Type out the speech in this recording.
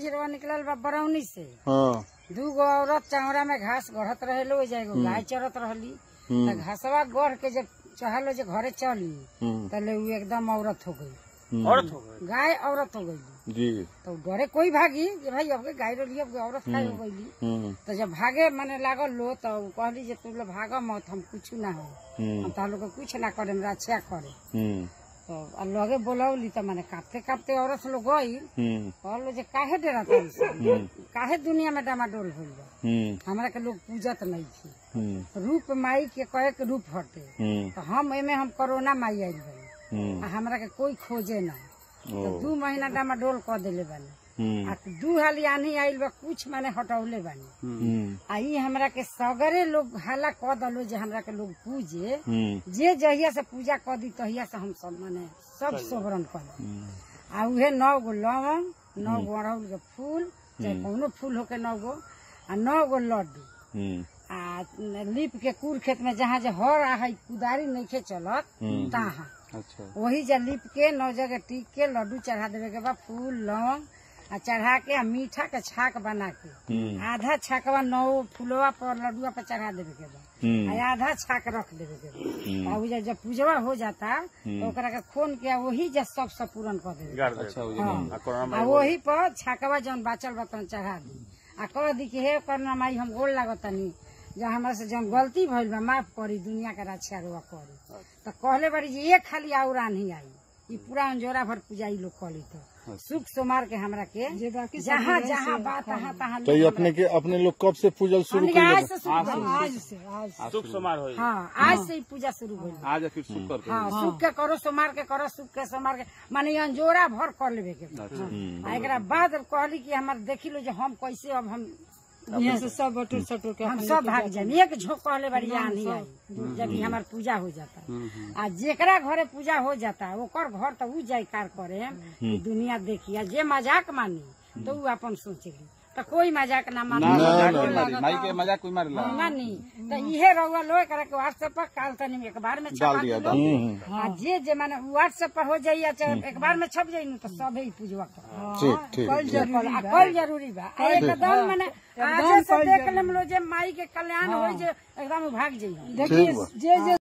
झिरवा निकलल बा बरौनी से हाँ दू गो औरत चावड़ा में घास गढ़त रहे लो जा एगो गाय चरत रहली त घासवा गढ़ के जब चहलो जे घरे चली हम्म, तले उ एकदम औरत हो गई हम्म, औरत हो गई गाय औरत हो गई जी तो डरे कोई भागी जे भाई अब के गाय रही अब औरत काय हो गई हम्म, तो जब भागे मने लागल लो तो उ कहली जे तू लोग भाग मत हम कुछ ना हो हम्म, हम तार लोग के कुछ ना करे हमरा अच्छा करे हम्म, तो आ लगे बोलौली तो माने कांपते कांपते औरत लोग गई हम्म, कहलो जे काहे डरा काहे दुनिया में डामाडोल होल बा हम्म, हमरा के लोग पूजत नहीं थी हम्म, रूप माई के कहे के रूप हटे हम्म, तो हम एमे हम कोरोना माई आइल बानी हम्म, आ हमरा के कोई खोजे ना तो ओ, दू महीना डामाडोल कर देले बानी हम्म, आ दू हाली आनी आइल बा कुछ माने हटौले बानी हम्म, आ ई हमरा के सगरे लोग हाला क दलो जे हमरा के लोग पूजे हम्म, जे जहिया से पूजा कर दी तहिया से हम सब माने सब सोहरन कर हम्म, आ उहे नौ गो लवंग नौ गो अड़हुल के फूल चाहे कौनो फूल होके नौ गो आ नौ गो लड्डू हम्म, आ लीप के कुल खेत में जहाँ जे हर आ है कुदारी नइखे चलत हम्म। तहाँ अच्छा वही जे लीप के नौ जगह टीक के लड्डू चढ़ा देवे के बाद फूल लौंग आ चढ़ा के आ मीठा के छाक बना के हम्म, आधा छाकवा नौ फुलवा पर लड्डुआ पर चढ़ा देवे के बाद हम्म, आ आधा छाक रख देवे के बाद हम्म, आ उ जे जब पूजवा हो जाता तो ओकरा के खोन के आ वही जे सब सब पूरन कर देवे गाड़ दे अच्छा हो हाँ। आ कोरोना आ वही पर छाकवा जौन बाचल बतन चढ़ा दी आ कह दी कि हे करना माई हम गोल लागतनी जो हमरा से जौन गलती भइल बा माफ करी दुनिया के रक्षा रुआ करी तो कहले बारी जे एक खाली आउरा नहीं आई ई पूरा अंजोरा भर पूजाई लोग कली तो सुख सोमार के हमरा के जहाँ जहाँ बात तहाँ तहाँ तो ये अपने के अपने लोग कब से पूजल शुरू हमनी के आज कर से शुरू भइल। आज से आज से सुख समार होई हाँ आज से ही पूजा शुरू भइल आज फिर शुक्र के हाँ सुख के करो सोमार के करो सुख के सोमार के माने अंजोरा भर कर लेवे के बा। आ एकरा बाद कहली कि हमार देखी लो जो हम कैसे अब हम यहाँ से सब बटुर सटुर के हम सब भाग जाए एक झोंक कहले बड़ी आनी आई जब ई हमार पूजा हो जाता आ जेकरा घरे पूजा हो जाता ओकर घर तो उ जयकार करे कि दुनिया देखी आ जे मजाक मानी तो उ अपन सोचेली तो कोई मजाक ना मानी ना मजाक कोई मारी माई के मजाक कोई मारेला ना नहीं तो इहे रहुआ लो एकरा के व्हाट्सएप पर काल तनी एक बार में छपा दिया, दिलो। डाल हम्म, आ जे जे माने व्हाट्सएप पर हो जाइए चाहे एक बार में छप जाई न तो सब ही पूजवा कर ठीक ठीक कल जरूरी आ कल जरूरी बा आ एकदम माने आज से देख लेम लो जे माई के कल्याण होई जे एकदम भाग जाई देखिए ठीक बा। जे जे